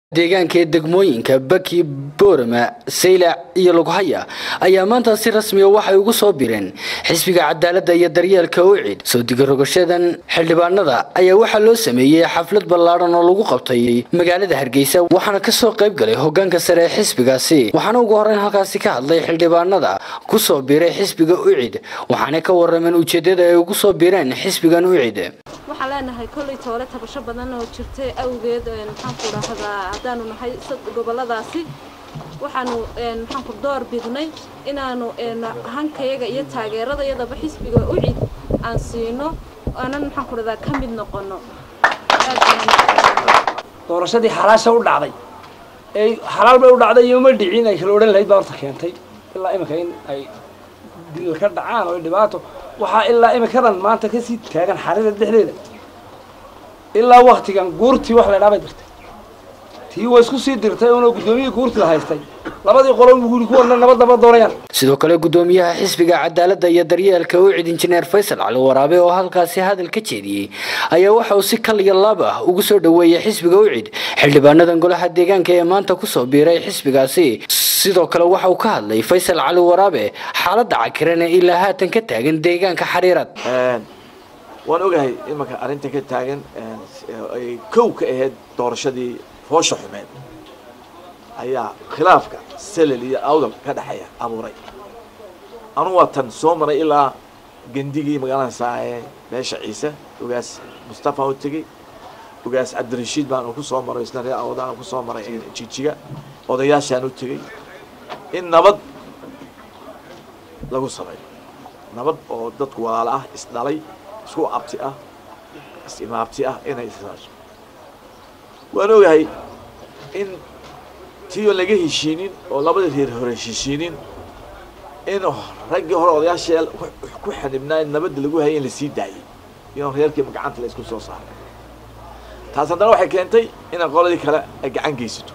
deegaanka ee degmooyinka baki boorama saylac iyo lughaya ayaa maanta si rasmiya waxay ugu soo bireen xisbiga cadaaladda iyo daryeelka ucid soo digarogoshadan xildhibaanada ayaa waxaa loo sameeyey xaflad ballaadhan oo lagu qabtay magaalada hargeysa waxaana kasoo qayb galay hogaanka sare ee xisbigaasi waxaana ugu horeyn halkaasi ka hadlay xildhibaanada kusoo biray xisbiga ucid waxaana ka warameen ujeedada ay ugu soo bireen xisbigan ucid waxaan leenahay kolley toole tabasho badan oo jirtay awgeed maxaanku dhahdaa haddaanu nahay goboladaasi waxaanu maxaanku door bidnay inaanu hankayaga iyo taageeradayadaba xisbiga ucid aan siino aanan maxaanku dhahdaa ka mid noqono doorashadii xalaasha u dhacday ee xalaal bay u dhacday iyo ma dhicin ay kala odhan lahayd baa horta keentay ilaa iminka in ay dil ka dhacaan oo dhibaato waxaa ilaa iminkadan maanta kasii taagan xarida dhexdeeda ilaa waktigan guurtii wax la dhaabay dirtay tii waa isku sii dirtay oona guddoomiyihii guurtii la haystay labadii qolo guri kuwana nabadaba doonayaan sidoo kale guddoomiyaha xisbiga cadaaladda iyo daryeelka ucid injineer faysal cali waraabe oo halkaasi hadal ka jeediyey ayaa waxa uu si kal iyo laab ah ugu soo dhoweeyey xisbiga ucid xildhibaanadan golaha deegaanka ee maanta kusoo biiray xisbigaasi sidoo kale waxa uu ka hadlay faysal cali waraabe xaaladda cakiran ee ilaa haatan ka taagan deegaanka xariirad waan ogahay imanka arrinta ka taagan ay kow ka ahayd doorashadii foosha xumeed ayaa khilaafka selel iyo awdal ka dhexeeya abuuray anu waa tan soo maray ilaa gendigii magaalada saae beesha ciise ogaas mustafa u tegey ogaas cabdirashiid baan ku soo maray isna ree awdaan ku soo maray jijiga odayaashaan u tegey in nabad lagu sameeyo nabad oo dadku walaalo ah isdhalay isku abti ah is-imaabti ah inay isaaso waan ogahay in tii oo laga heshiinin oo labada reer hore heshiinin in raggii hore odayaashee ku xanibnaa in nabadda lagu hayay in lasii daayay iyoon reerkiiba gacanta la isku soo saaray taas haddana waxay keentay inaan qoladii kale ay gacan geysato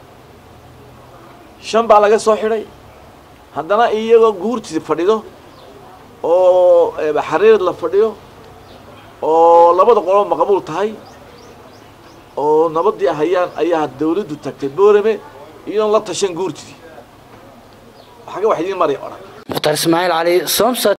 shan baa laga soo xidhay haddana iyagoo guurtii fadhido oo xariirad la fadhiyo oo labada qoloba maqbuul tahay oo nabadii hayaan ayaa dawladdu tagtay boorame iyadoon la tashan guurtidii xagga wax idiin maray odhan mukhtaar ismaaciil cali somsa